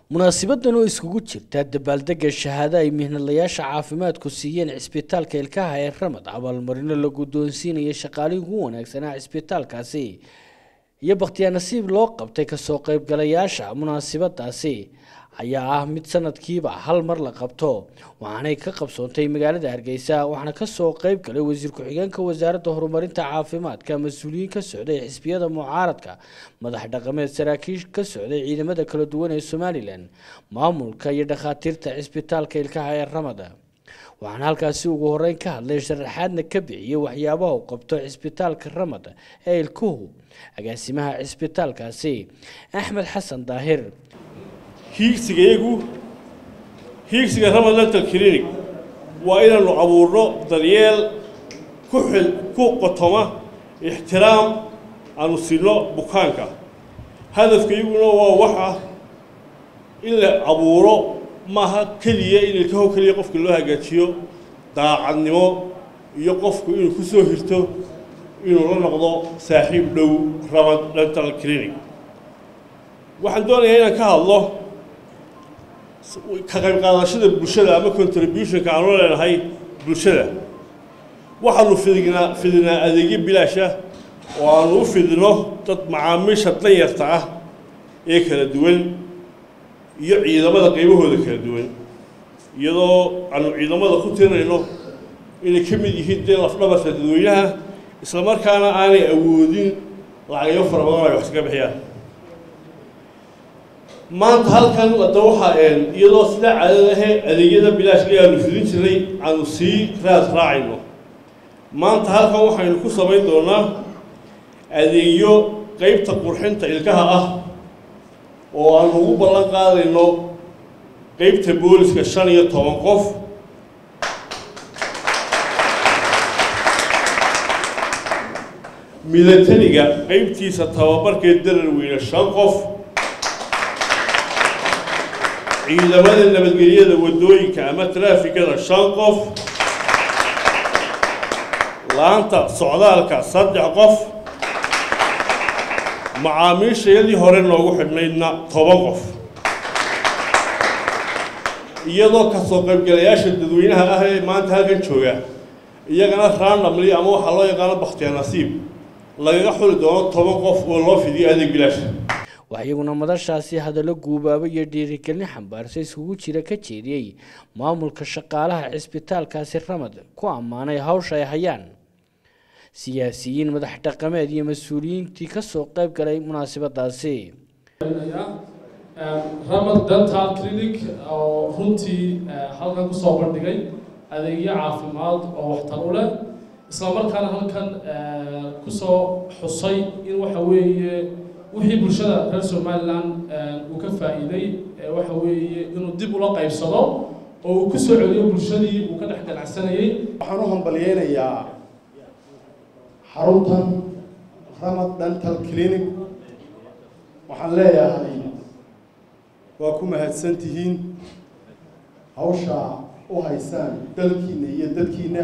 munaasibadan oo iskugu jirta dabaaldega shahaado ay mihnadlayaasha caafimaadku siiyeen cisbitaalka ilkaha ee ramad abaalmarino la guddoonsiinaya shaqaalihii ugu wanaagsanaa cisbitaalkaasi iyo bakhtiyaa nasiib loo qabtay kasoo qaybgalayaasha munaasibadaasi ayaa ah mid sanadkiiba hal mar la qabto waxaanay ka qabsoontay magaalada hargeysa waxaana kasoo qayb galay wasiir ku-xigeenka wasaaradda horumarinta caafimaadka mas-uuliyiin ka socday xisbiyada mucaaradka madax dhaqameed saraakiish ka socday ciidamada kala duwan ee somalilan maamulka iyo dhakhaatiirta cisbitaalka ilkaha ee ramada waxaana halkaasi ugu horeyn ka hadlay sharaxaadna ka bixiyey waxyaabaha uu qabto cisbitaalka ramad ee ilkuhu agaasimaha cisbitaalkaasi axmed xasan daahir hiigsigayagu hiigsiga ramad dental clinic waa inaannu abuurno daryeel ku xil ku qotoma ixtiraam aanu sinno bukaanka hadafkayguna waa wax ah in la abuuro maaha keliya in ilkaho keliya qofka loo hagaajiyo daacadnimo iyo qofku inuu ku soo hirto inuu la noqdo saaxiib dhow ramad dental clinic waxaan doonayaa inaan ka hadlo ka qayb qaadashada bulshada ama contributionka aanu leenahay bulshada waxaanu fidinaa fidinaa adeegyo bilaasha oo aanu u fidino dad macaamiisha danyarta ah ee kala duwan iyo ciidamada qaybahooda kala duwan iyadoo aanu ciidamada ku tirinayno inay ka mid yihiin dee lafdhabarka dadweynaha isla markaana aanay awoodin lacagyo fara badan ay wax iska bixiyaan maanta halkan hadda waxaa iyadoo sidaa caadada ahe adeegyada bilaashka aanu fidin jirnay aanu sii raad raacayno maanta halkan waxaynu ku samayn doonaa adeegyo qeybta qurxinta ilkaha ah oo aanu ugu ballan qaadayno qeybta booliska shan iyo toban qof milatariga qeybtiisa tababarkeed darar weyne shan qof ciidamada nabadgelyada waddooyinka ama traafikada shan qof laanta socdaalka saddex qof macaamiishayadii hore noogu xidhnaydna toban qof iyadoo kasoo qaybgalayaasha dadweynaha ah ee maanta halkan jooga iyagana randomly ama waxaa loo yaqaano bakhtiya nasiib lagaga xuli doono toban qof oo loo fidiyo adeeg bilaasha wax iyaguna madashaasi hadallo guubaabo iyo dhiirigelin xambaarsa iskugu jira ka jeediyey maamulka shaqaalaha cisbitaalkaasi ramad ku ammaanay hawsha ay hayaan siyaasiyiin madax dhaqameed iyo mas-uuliyiintii kasoo qayb galay munaasibadaasi ramad dental clinic oo runtii halkan kusoo bandhigay adeegyo caafimaad oo waxtar u leh isla markaana halkan kusoo xusay in waxa weeye wixii bulshada reer somalilan uu ka faa'iiday waxa weeye inuu dib ula qaybsado oo uu ku soo celiyo bulshadii uu ka dhex ganacsanayey waxaan u hambalyeynayaa xaruntan ramad dental clinic waxaan leeyahay waa ku mahadsan tihiin hawsha u haysaan dalkiina iyo dadkiina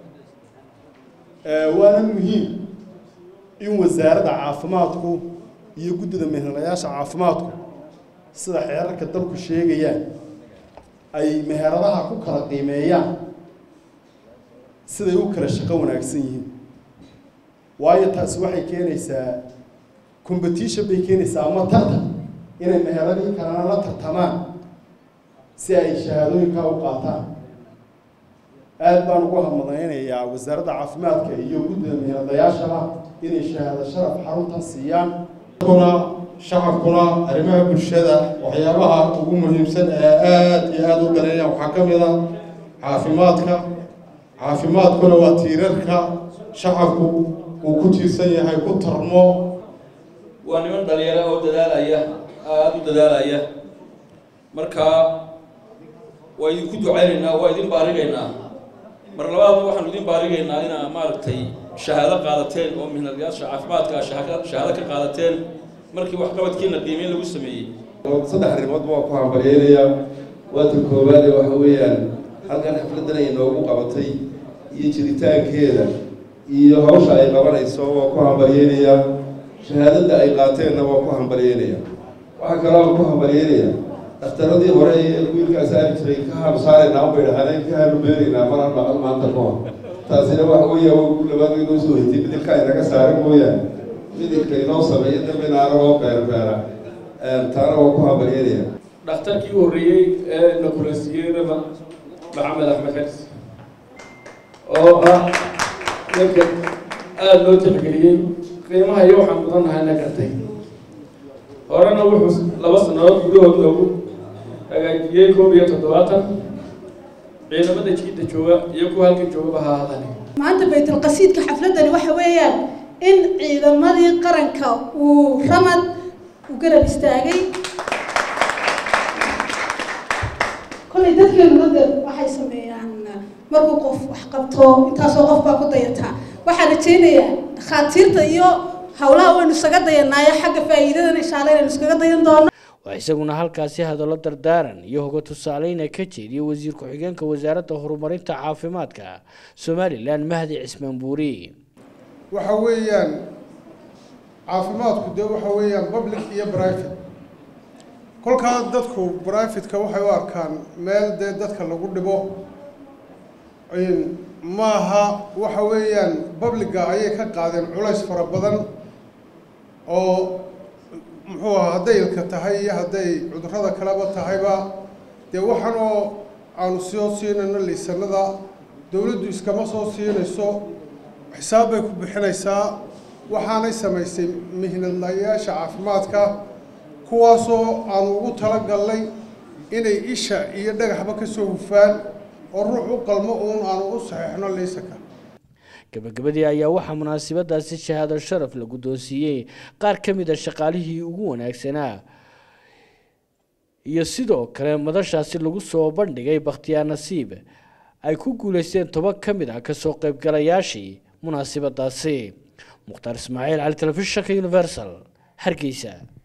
waana muhiim in wasaaradda caafimaadku iyo guddida meheradayaasha caafimaadku sida xeerarka dalku sheegayaan ay meheradaha ku kala qiimeeyaan siday u kala shaqo wanaagsan yihiin waayo taasi waxay keenaysaa competition bay keenaysaa ama tartan inay meheradii kalena la tartamaan si ay shahaadooyinkaa u qaataan aada baan ugu hamadaynayaa wasaaradda caafimaadka iyo guddida meheradayaashaba inay shahaado sharaf xaruntan siiyaan kuna shacabkuna arrimaha bulshada waxyaabaha ugu muhiimsan ee aada iyo aada u dareeya waxaa ka mid a caafimaadka caafimaadkuna waa tiirarka shacabku uu ku tiirsan yahay ku tarmo waa niman dhalinyaro oo dadaalaya aada u dadaalaya marka waa idinku ducaynaynaa waa idin baarigaynaa mar labaad waxaanu idin baarigaynaa inaa maaragtay shahaado qaadateen oo mihnadayaasha caafimaadka shahaado ka qaadateen markii waxqabadkiina qiimeyn lagu sameeyey saddex arrimoodba waa ku hambalyeynayaa waata koowaad ee waxa weeyaan halkan xafladdan ay noogu qabatay iyo jiritaankeeda iyo hawsha ay qabanayso waa ku hambalyeynayaa shahaadada ay qaateenna waa ku hambalyeynayaa waxaa kaloo ku hambalyeynayaa dhakhtaradii hore ee wiilkaa saari jiray ka hanusaaraynaa bay dhahaan ka hanubeeraynaa maran maqal maanta ka hor taasina waxa weeya ugu labaad inoo soo haytay midilka inaga saaran mooyaane midilka inoo sameeya dambena anagoo beerbeera taana waa ku habalyeelaya dhakhtarkii u horreeyey ee na kulansiiyey rama maxamed axmed xelis oo ah ninka aada loo tixgeliyey qiimaha iyo waxaan mudannahay na gartay horena wuxuu laba sannadood gudahood loogu hagaajiyey koob iyo toddobaatan ciidamada jiidda jooga iyo kuwa halkan joogaba ha hadane maanta baytulqasiidka xafladani waxa weeyaan in ciidamadii qaranka uu ramad u garab istaagay kollay dadkeenu dade waxay sameeyaan markuu qof wax qabto intaasoo qof baa ku dayataa waxaan rajaynayaa dhakhaatiirta iyo howlaha waynu isaga dayanaayo xagga faa'iidadana inshaalla inaynu iskaga dayan doono waa isaguna halkaasi hadallo dardaaran iyo hoga tusaaleyna ka jeediyay wasiir ku-xigeenka wasaaradda horumarinta caafimaadka somalilan mahdi cismaan buuri waxa weeyaan caafimaadku dee waxa weeyaan public iyo private kolkaa dadku brivatka waxay u arkaan meel dee dadka lagu dhibo maaha waxa weeyaan publica ayay ka qaadeen culays fara badan oo muxuu aha hadday ilka tahay iyo hadday cudurrada kaleba tahayba dee waxaan oo aanu soo siinayno liisanada dowladdu iskama soo siinayso xisaab bay ku bixinaysaa waxaanay samaysay mihnadlayaasha caafimaadka kuwaasoo aanu ugu talagalnay inay isha iyo dhagaxba ka soo hufaan oo ruux u qalmo uun aanu u saxiixno liisanka gabagabadii ayaa waxaa munaasabadaasi shahaado sharaf la guddoonsiiyey qaar ka mid a shaqaalihii ugu wanaagsanaa iyo sidoo kale madashaasi lagu soo bandhigay bakhtiyaa nasiib ay ku guuleysteen toban ka mid ah kasoo qaybgalayaashii munaasabadaasi mukhtaar ismaaciil cali telefishinka universal hargeysa